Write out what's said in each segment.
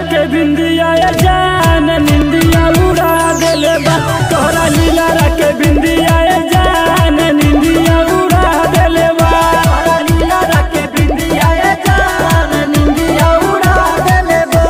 के बिंदिया ये जान निंदिया उड़ा देले बा तोहरा लीला के बिंदिया ये जान निंदिया उड़ा देले बा तोहरा लीला के बिंदिया ये जान निंदिया उड़ा देले बा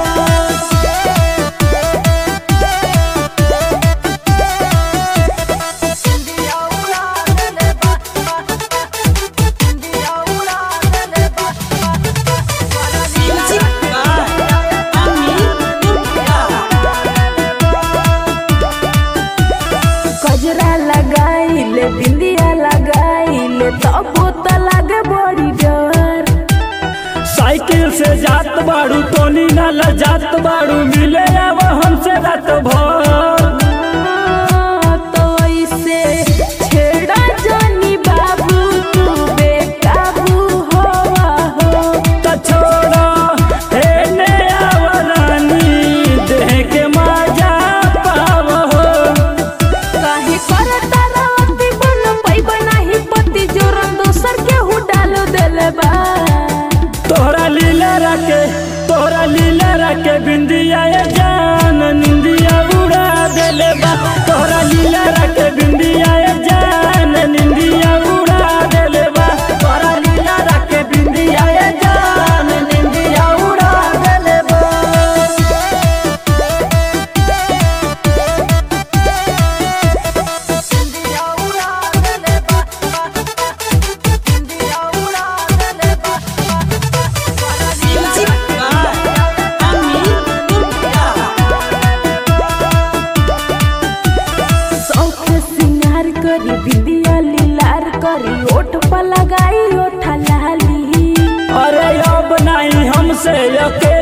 गजरा लगाइले बिंदिया लगाइले तब तो लागे बड़ी डर साइकिल से जात बाड़ू टोनी नाला जात बाड़ू मिले अब हमसे रात भर तो ऐसे छेड़ा जानी बाबू तू बेकाबू होवा हो त छोड़ा हे ने आवरानी देह के मजा पाव हो काहे करता रहती बन पैबा नाही पति जोरन दोसर के हु डालो देले बा तोहरा लीला रखे तोहरा लीला रखे बिंदिया ये जान निंदिया उड़ा देले बा तोहरा लीला रखे बिंदिया ये जान निंदिया उड़ा देले बा तोहरा लीला रखे बिंदिया ये जान निंदिया उड़ा देले बा शौक सिंगार करी बिंदिया लीलार करी ओठ पर लगाई ओठा लाली अरे अब नहीं हमसे अकेले